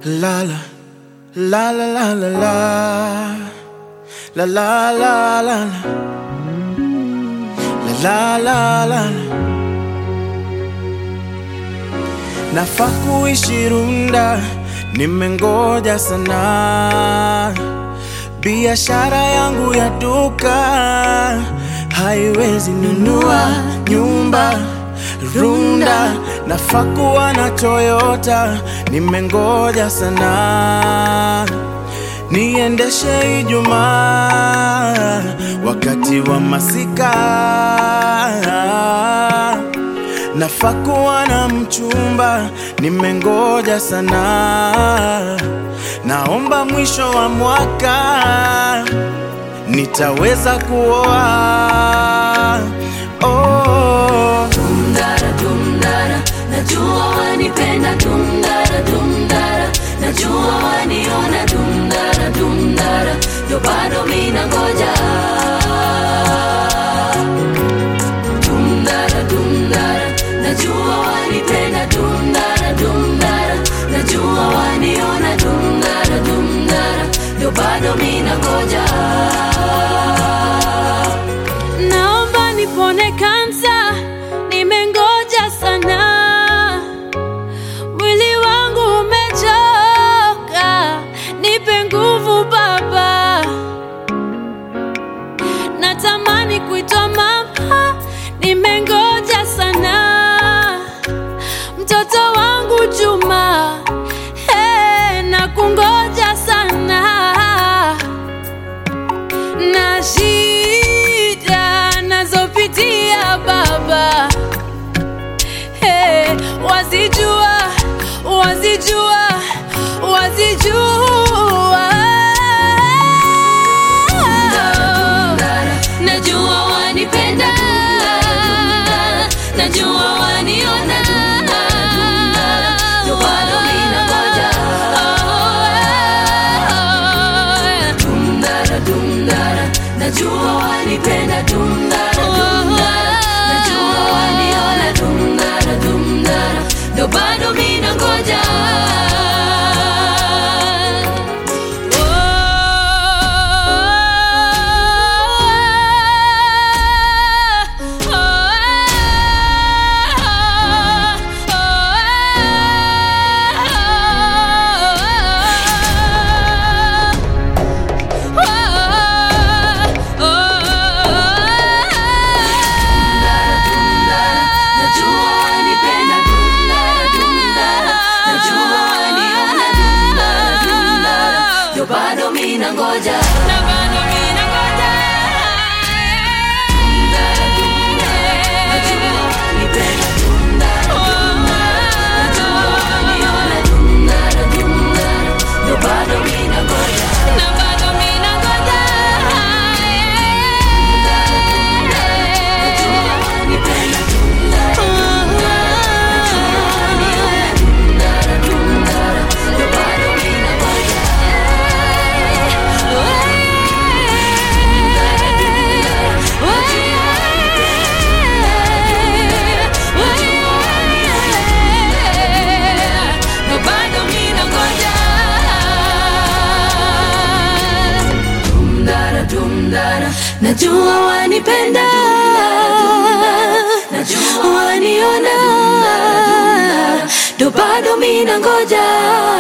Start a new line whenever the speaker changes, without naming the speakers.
La la la la la la la la la la la la la la la Nafaa kuishi Runda, nimengoja sana. Biashara yangu ya duka haiwezi nunua nyumba Runda. Nafaa kuwa na Toyota, nimengoja sana. Niendeshe Ijumaa wakati wa masika Nafaa kuwa na mchumba, nimengoja sana. Naomba mwisho wa mwaka nitaweza kuoa. Oh.
Dumdara, dumdara, najua wanipenda dumdara, dumdara, najua waniona dumdara, dumdara, ndo bado mina ngoja. Dumdara, dumdara, najua wanipenda dumdara, dumdara, najua waniona dumdara, dumdara, ndo bado mina ngoja.
Naomba nipone kansa, nimengoja sana. Mwili wangu umechoka, nipe nguvu Baba. Natamani kuitwa mama, nimengoja sana. Mtoto wangu Juma, hey, na kungoja sana na shida nazopitia baba, hey, wazijua wazijua wazijua
Dumdara, najua wanipenda najua waniona ndo bado mina ngoja Dumdara, dumdara, najua wanipenda dumdara, dumdara, najua waniona dumdara, dumdara, ndo bado mina ngoja Najua wanipenda dumdara, dumdara, najua waniona dumdara, dumdara, ndo bado mina ngoja
na bado mina ngoja.
Dumdara, dumdara, najua wanipenda dumdara, dumdara, najua waniona dumdara, dumdara, ndo bado mina ngoja
Na bado mina ngoja.
najua wanipenda dumdara, najua waniona dumdara, dumdara, ndo bado mina ngoja ndo bado mina ngoja Dumdara, dumdara, najua wanipenda najua waniona ndo bado mina ngoja